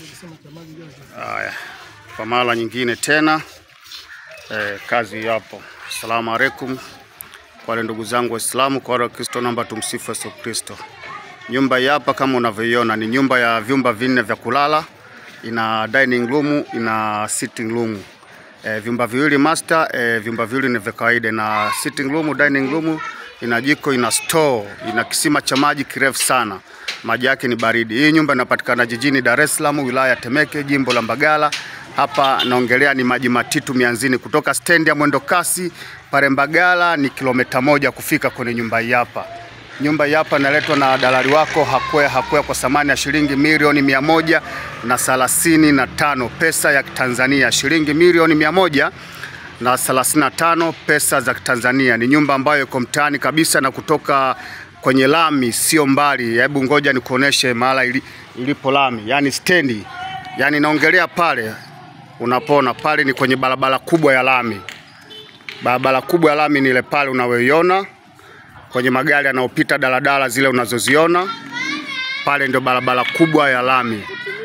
Haya, kwa mara nyingine tena eh, kazi yapo. Asalamu alaikum kwa wale ndugu zangu Waislamu, kwa wale Wakristo, naomba tumsifu Yesu Kristo. Nyumba hii hapa kama unavyoiona ni nyumba ya vyumba vinne vya kulala, ina dining room, ina sitting room. E, vyumba viwili master, e, vyumba viwili ni vya kawaida, na sitting room, dining room, ina jiko, ina store, ina kisima cha maji kirefu sana, maji yake ni baridi. Hii nyumba inapatikana jijini Dar es Salaam, wilaya ya Temeke, jimbo la Mbagala. Hapa naongelea ni maji matitu mianzini, kutoka stendi ya mwendo kasi pale Mbagala ni kilomita moja kufika kwenye nyumba hii hapa. Nyumba hii hapa inaletwa na dalali wako Hakwea Hakwea kwa thamani ya shilingi milioni mia moja na thelathini na tano pesa ya Tanzania, shilingi milioni mia moja na thelathini na tano pesa za Tanzania. Ni nyumba ambayo iko mtaani kabisa na kutoka kwenye lami sio mbali. Hebu ngoja nikuoneshe mahala ili, ilipo lami, yani stendi, yani naongelea pale unapona pale, ni kwenye barabara kubwa ya lami. Barabara kubwa ya lami ni ile pale unayoiona kwenye magari yanayopita daladala zile unazoziona pale, ndio barabara kubwa ya lami.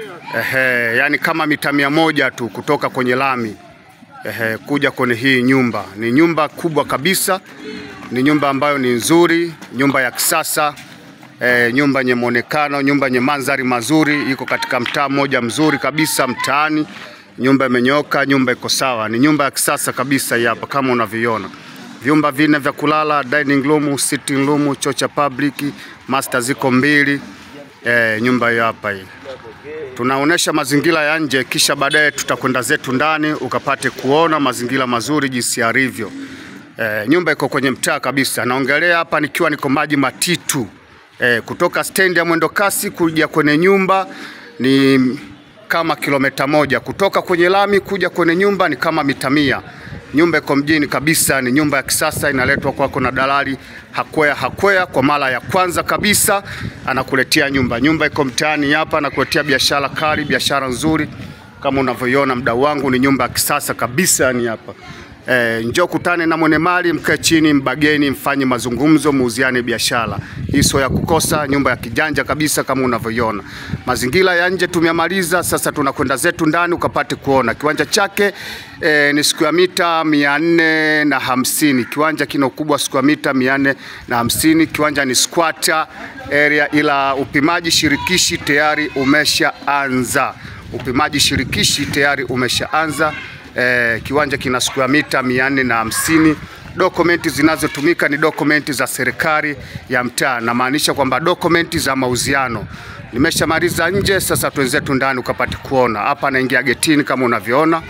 Ehe, yani kama mita mia moja tu kutoka kwenye lami ehe, kuja kwenye hii nyumba. Ni nyumba kubwa kabisa, ni nyumba ambayo ni nzuri, nyumba ya kisasa e, nyumba yenye muonekano, nyumba yenye mandhari mazuri, iko katika mtaa mmoja mzuri kabisa mtaani. Nyumba imenyoka, nyumba iko sawa, ni nyumba ya kisasa kabisa hii hapa kama unavyoiona vyumba vinne vya kulala, dining room, sitting room, choo cha public, master ziko mbili. E, nyumba hiyo hapa hii. Tunaonesha mazingira ya nje, kisha baadaye tutakwenda zetu ndani ukapate kuona mazingira mazuri jinsi yalivyo. E, nyumba iko kwenye mtaa kabisa. Naongelea hapa nikiwa niko maji matitu. E, kutoka stendi ya mwendo kasi kuja kwenye nyumba ni kama kilomita moja. Kutoka kwenye lami kuja kwenye nyumba ni kama mita mia. Nyumba iko mjini kabisa, ni nyumba ya kisasa, inaletwa kwako na dalali Hakwea Hakwea. Kwa mara ya kwanza kabisa anakuletea nyumba. Nyumba iko mtaani hapa, anakuletea biashara kali, biashara nzuri kama unavyoiona mdau wangu, ni nyumba ya kisasa kabisa, ni hapa E, njoo kutane na mwenye mali, mkae chini, mbageni, mfanye mazungumzo, muuziane biashara. Hii sio ya kukosa, nyumba ya kijanja kabisa kama unavyoiona. Mazingira ya nje tumemaliza, sasa tunakwenda zetu ndani ukapate kuona kiwanja chake. E, ni square mita mia nne na hamsini. Kiwanja kina ukubwa square mita mia nne na hamsini. Kiwanja ni squatter area, ila upimaji shirikishi tayari umeshaanza. Upimaji shirikishi tayari umeshaanza. Eh, kiwanja kina square mita mia nne na hamsini. Dokumenti zinazotumika ni dokumenti za serikali ya mtaa, namaanisha kwamba dokumenti za mauziano. Nimeshamaliza nje, sasa twenzetu ndani ukapate kuona. Hapa naingia getini kama unavyoona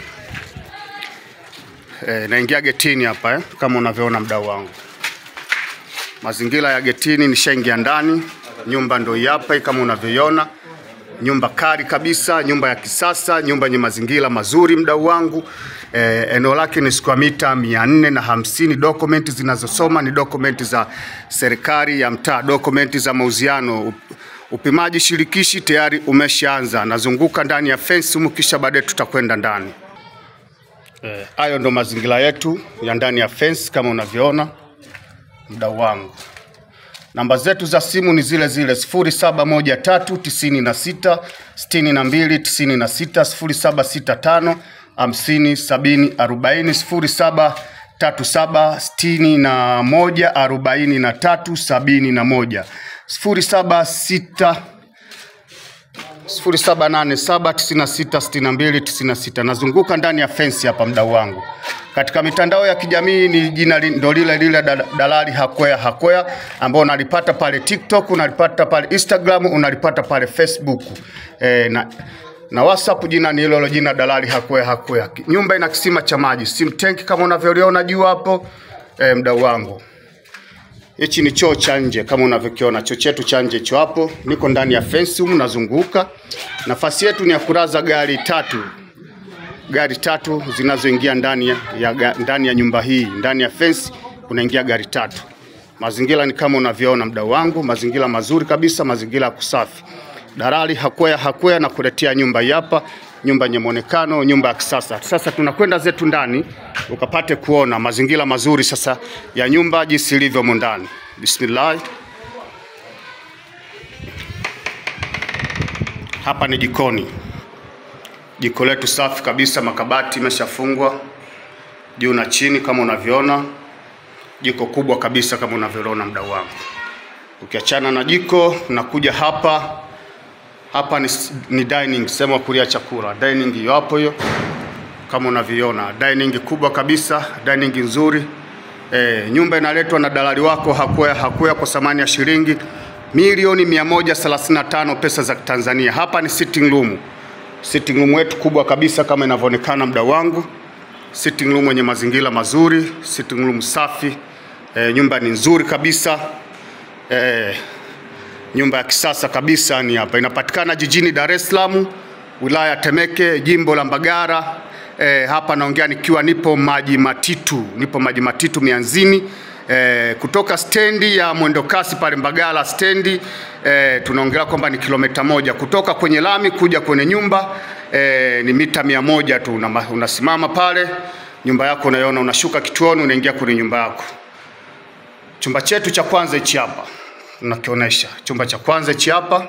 eh, naingia getini hapa eh, kama unavyoona mdau wangu, mazingira ya getini. Nishaingia ndani, nyumba ndio hii hapa kama unavyoiona nyumba kali kabisa, nyumba ya kisasa, nyumba yenye mazingira mazuri mdau wangu. E, eneo lake ni square mita mia nne na hamsini. Dokumenti zinazosoma ni dokumenti za serikali ya mtaa, dokumenti za mauziano. Upimaji shirikishi tayari umeshaanza, nazunguka ndani ya fence humu, kisha baadaye tutakwenda ndani. Hayo e, ndo mazingira yetu ya ndani ya fence kama unavyoona mdau wangu. Namba zetu za simu ni zile zile 0713966296 0765 50 70 40 0737614371 0786 0787966296. Nazunguka ndani ya fensi hapa mdau wangu. Katika mitandao ya kijamii ni jina ndo lile lile dalali Hakwea Hakwea, ambao unalipata pale TikTok, unalipata pale Instagram, unalipata pale Facebook e, na, na WhatsApp jina ni hilo jina dalali Hakwea Hakwea. Nyumba ina kisima cha maji, sim tank kama unavyoliona juu hapo e, mdau wangu. Hichi ni choo cha nje kama unavyokiona, choo chetu cha nje hicho hapo. Niko ndani ya fence humu nazunguka. Nafasi yetu ni ya kulaza gari tatu, gari tatu zinazoingia ndani ya, ya, ndani ya nyumba hii. Ndani ya fence unaingia gari tatu. Mazingira ni kama unavyoona mdau wangu, mazingira mazuri kabisa, mazingira ya kusafi. Dalali Hakwea Hakwea na kuletea nyumba hii hapa, nyumba yenye muonekano, nyumba ya kisasa. Sasa tunakwenda zetu ndani ukapate kuona mazingira mazuri sasa ya nyumba jinsi ilivyo ndani. Bismillah. Hapa ni jikoni. Jiko letu safi kabisa, makabati imeshafungwa juu na chini kama unavyoona. Jiko kubwa kabisa kama unavyoona mdau wangu. Ukiachana na jiko, unakuja hapa. Hapa ni, ni dining, sehemu ya kulia chakula. Dining hiyo hapo hiyo kama unavyoona, dining kubwa kabisa, dining nzuri. E, nyumba inaletwa na dalali wako Hakwea Hakwea kwa thamani ya shilingi milioni 135 pesa za Tanzania. Hapa ni sitting room. Sitting room yetu kubwa kabisa kama inavyoonekana mdau wangu. Sitting room yenye mazingira mazuri, sitting room safi. E, nyumba ni nzuri kabisa. E, nyumba ya kisasa kabisa ni hapa. Inapatikana jijini Dar es Salaam, wilaya ya Temeke, jimbo la Mbagara. E, hapa naongea nikiwa nipo maji matitu, nipo maji matitu Mianzini. E, kutoka stendi ya mwendokasi pale Mbagala stendi e, tunaongelea kwamba ni kilomita moja kutoka kwenye lami kuja kwenye nyumba e, ni mita mia moja tu. Una, unasimama pale nyumba yako unaiona, unashuka kituoni, unaingia kwenye nyumba yako. Chumba chetu cha kwanza hichi hapa nakionyesha, chumba cha kwanza hichi hapa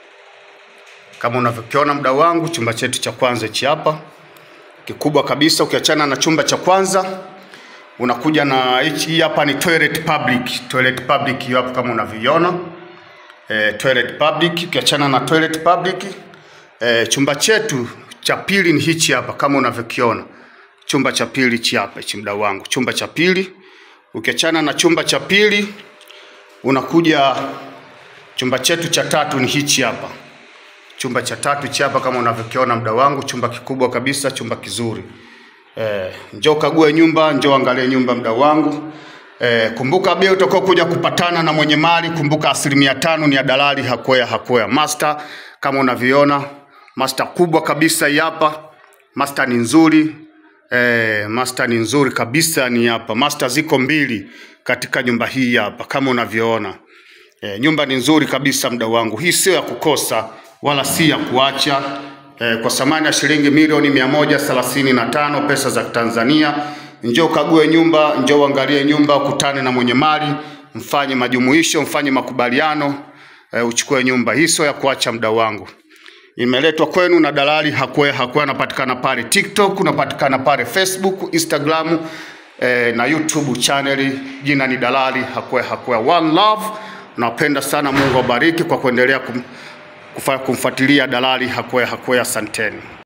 kama unavyokiona mdau wangu, chumba chetu cha kwanza hichi hapa kikubwa kabisa. Ukiachana na chumba cha kwanza unakuja na hii hapa ni toilet public. Toilet public hiyo hapo kama unavyoiona e, toilet public. Ukiachana na toilet public e, chumba chetu cha pili ni hichi hapa kama unavyokiona, chumba cha pili hichi hapa hichi mdau wangu, chumba cha pili. Ukiachana na chumba cha pili unakuja chumba chetu cha tatu ni hichi hapa chumba cha tatu hichi hapa kama unavyokiona mdau wangu, chumba kikubwa kabisa, chumba kizuri. Eh, njoo kague nyumba, njoo angalie nyumba mdau wangu. Eh, kumbuka bei utakao kuja kupatana na mwenye mali, kumbuka asilimia tano ni ya dalali Hakwea Hakwea. Master kama unavyoona, master kubwa kabisa hii hapa. Master ni nzuri. Eh, master ni nzuri kabisa ni hapa. Master ziko mbili katika nyumba hii hapa kama unavyoona. E, nyumba ni nzuri kabisa mdau wangu. Hii sio ya kukosa wala si ya kuacha. E, kwa thamani ya shilingi milioni mia moja thelathini na tano pesa za Tanzania. Njoo kague nyumba, njoo uangalie nyumba, ukutane na mwenye mali, mfanye majumuisho, mfanye makubaliano, e, uchukue nyumba. Hii sio ya kuacha mdau wangu. Imeletwa kwenu na dalali Hakwea Hakwea, anapatikana pale TikTok, unapatikana pale Facebook, Instagram eh, na YouTube channel. Jina ni dalali Hakwea Hakwea. One love. Napenda sana, Mungu awabariki kwa kuendelea kum, kufa- kumfuatilia dalali Hakwea Hakwea. Asanteni.